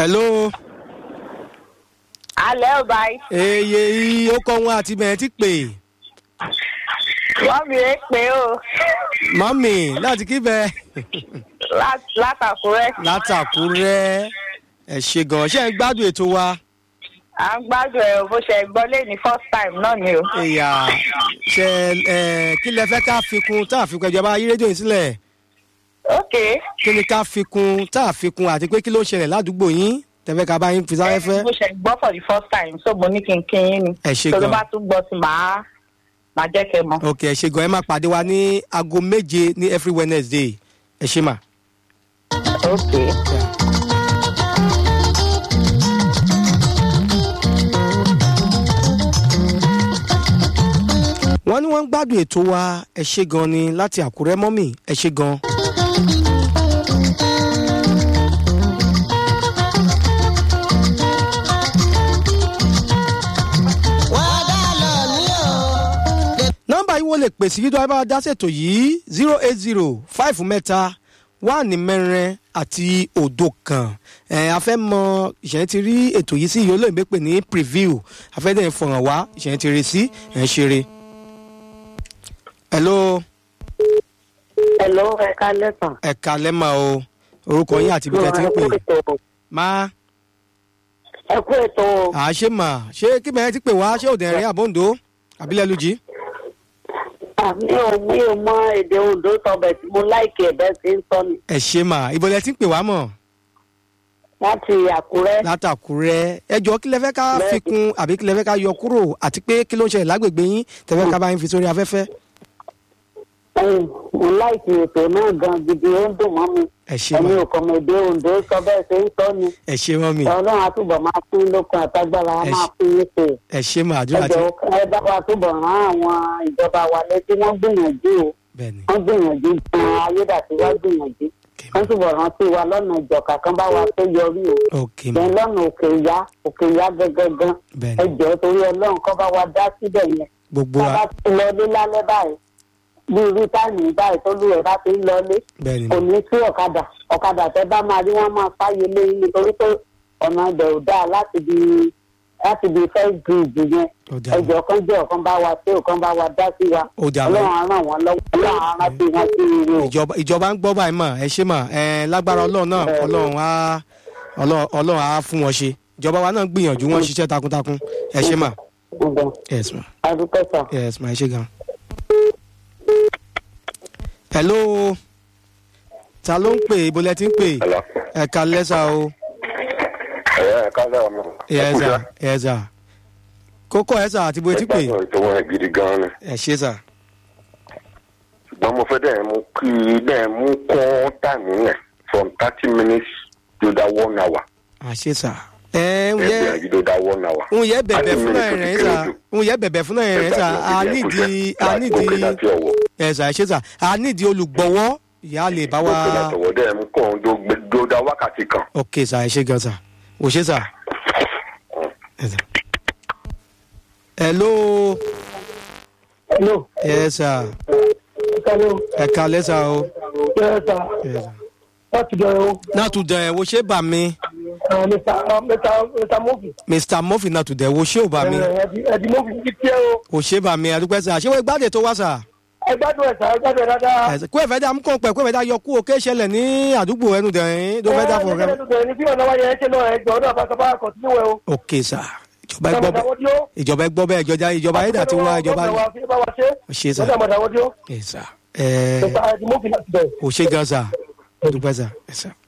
hello alẹ́ ò báyìí. eye yìí ó kọ́ wọn àti bẹ̀rẹ̀ ti pè wọ́n mi rè pé o mọ́mì láti kí bẹ́ẹ̀ lá- látàkúrẹ́. látàkúrẹ́ ẹ ṣe gan ṣé ẹ ń gbádùn ètò wa à ń gbádùn ẹ̀ bó ṣe gbọ́ lé ní first time náà ni o. ìyá ṣe ẹ kí lẹ fẹ́ ká fi kún tá a fi kún ìjọba yí rédíò yìí sílẹ̀ ok kí ni ká fi kún tá a fi kún àti pé kí ló ṣẹlẹ̀ ládùúgbò yín tẹ̀fẹ́ ká bá yín fi sáré fẹ́ bó ṣe gbọ́ for the first time so mo ní kí n kí yín ni. Ẹ ṣé tó ló gan. bá tún gbọ́ sí màá màá jẹ́ kẹ́ mọ̀. ok ẹ ṣe gan ẹ máa pàdé wa ní aago méje ní every wednesday ẹ ṣe mà. ok. wọ́n ní wọ́n ń gbádùn ètò wa ẹ ṣe gan ni láti àkúrẹ́ mọ́mì ẹ ṣe gan. nọ́mbà yìí wọ́n lè pèsè yídọ́ ẹ bá wa dá ṣètò yìí zero eight zero five mẹ́ta wáàní mẹ́rin àti òdo kan ẹ̀ a fẹ́ mọ ìṣẹ̀yìn ti rí ètò yìí sí ìyó olóyìnbó pè ní preview a fẹ́ dẹ̀ fọ̀ràn wá ìṣẹ̀yìn ti rí sí ẹ̀ ń ṣeré. hello hello ẹ ká lẹ́sàn. ẹ̀ka lẹ́mà o orúkọ yín àti ibi tẹ́ ti ń pè má ẹ kú ètò à ṣe mà ṣé kí bẹ́ẹ̀ ti pè wá ṣé òdì ẹ̀rín àbóǹdó àbílẹ̀ lùjì. mi ò mi ò mọ èdè ondo tọbẹ̀ tí mo láìkì ẹ̀bẹ̀ sí ń sọ ni ẹ ṣe mà ìbọ̀lẹ̀ ti ń pè wá mọ̀ láti àkúrẹ́. látàkùrẹ́ ẹjọ́ kí lẹ fẹ́ ká fi kún àbí kí lẹ fẹ́ ká yọ kúrò àti pé kí ló ń ṣẹlẹ̀ lágbègbè yín tẹ́fẹ́ ká bá yín fi sórí afẹ́fẹ́. Mm, mo láìkì ètò náà gan gidi ó ń dùn mọ́ mi ẹ ṣe ẹni mà ò kàn mọ èdè ondo sọ bẹ́ẹ̀ ṣe ń sọ ni ẹ ṣe mọ́ mi ọlọ́run àtúbọ̀ máa fún lókun àtagbára á Ẹ máa ṣe- fún yín ṣe ẹ ṣe mà àdúrà tí ẹjọ ẹ bá wa túbọ̀ rán àwọn ìjọba wa létí wọ́n gbìyànjú o bẹ́ẹ̀ ni wọ́n gbìyànjú gan ayédàtiwá gbìyànjú wọ́n túbọ̀ rántí wa lọ́nà ìjọ̀ka kan bá wa tó yọrí o ok mà bẹ́ẹ̀ lọ́nà òkè ìyá òkè ìyá gẹ́gẹ́gán bẹ́ẹ̀ ni ẹjọ́ torí ọlọ́run kọ́ bá wa dá síbẹ̀ yẹn gbogbo tá a wa bá ti lọ ní lálẹ́ báyìí bí irú táìmì báyìí tó lù ẹ̀ bá ti ń lọlé bẹ́ẹ̀ ni kò ní sí ọ̀kadà ọ̀kadà tẹ bá máa rí wọ́n máa fáyé léyìn nítorí pé ọ̀nà ibẹ̀ ò dáa láti di láti di first bridge yẹn ó dà mà ẹjọ́ kan jẹ́ ọ̀kan bá wa sí ọ̀kan bá wa dá sí wa ó dà mà ọlọ́run á ràn wọ́n lọ́wọ́ ọlọ́run á rántí wọn sí ire o. ìjọba ìjọba ń gbọ́ báyìí mà ẹ ṣe mà ẹ lágbára ọlọ́run náà ọlọ́run á ọlọ́run ọlọ́run á fún wọn ṣe ìjọba wa náà gbìyànjú wọn ṣiṣẹ́ takuntakun ẹ ṣe mà Ǹjẹ́ yes ma adúpẹ́ sàn. yes ma ẹ ṣe gan. hello ta ló ń pè ibo lẹ ti ń pè Hello. ẹ ka lẹ́sà o ẹ kálẹ̀ ọmọ. yes sir yes sir kókó ẹ sà àti ibo ti pè ẹ gbàgbọ́ ètò wọn gidi gan ni. ẹ ṣe sà ṣùgbọ́n mo fẹ́ dẹ̀ mú kí dẹ̀ mú kún táìmù yẹn from thirty minutes to that one hour. àṣe sà ẹ ń ẹ yẹ gbìyànjú to that one hour. ń yẹ bẹ̀bẹ̀ fún náà Thirty rẹ̀ minutes sà ó ti kéré jù. ń yẹ bẹ̀bẹ̀ fún náà rẹ̀ sà a nídìí a nídìí ẹ sà ẹ ṣe sà a nídìí olùgbọ̀wọ́ ìyá lè bá wa àtọwọ́ dẹ̀ mú kún tó da wákàtí kan. ok sà ẹ ṣe gan sà ò ṣe sà. Yes, sir. hello hello yes sir hello ẹ ka lẹ́sà o. yes sir Yes, sir. láti bẹ̀rẹ̀ o náà tún dẹ̀ wo ṣé bà mí mr mr mofi mr murphy náà tún dẹ̀ wo ṣé ò bà mí ẹ̀dì mofi ti tiẹ̀ o ò ṣe bà mí àdúpẹ́ sà ṣé wọ́n gbádùn tó wá sà. ẹ gbádùn ẹ̀ sà ẹ gbádùn ẹ̀ dáadáa. Ẹ̀sẹ̀, kó ẹ̀fẹ̀ dá mú kàn pẹ̀ kó ẹ̀fẹ̀ dá yọ kú òkè ṣẹlẹ̀ ní àdúgbò ẹnu dẹ̀rín tó fẹ́ dá fún ọ̀rẹ́. ní bí ọ̀nà wáyé ẹ ṣe lọ ẹ jọ ọdún àbáṣọba kọ̀tínú ẹ o. ok sà ìjọba ẹ gbọ́ bẹ́ẹ̀ ìjọba ẹ gbọ́ bẹ́ẹ̀ ìjọba ìjọba ayédà ti wá ìjọba ṣe sà ẹ sà ẹ ò ṣe gan sà ẹ sà.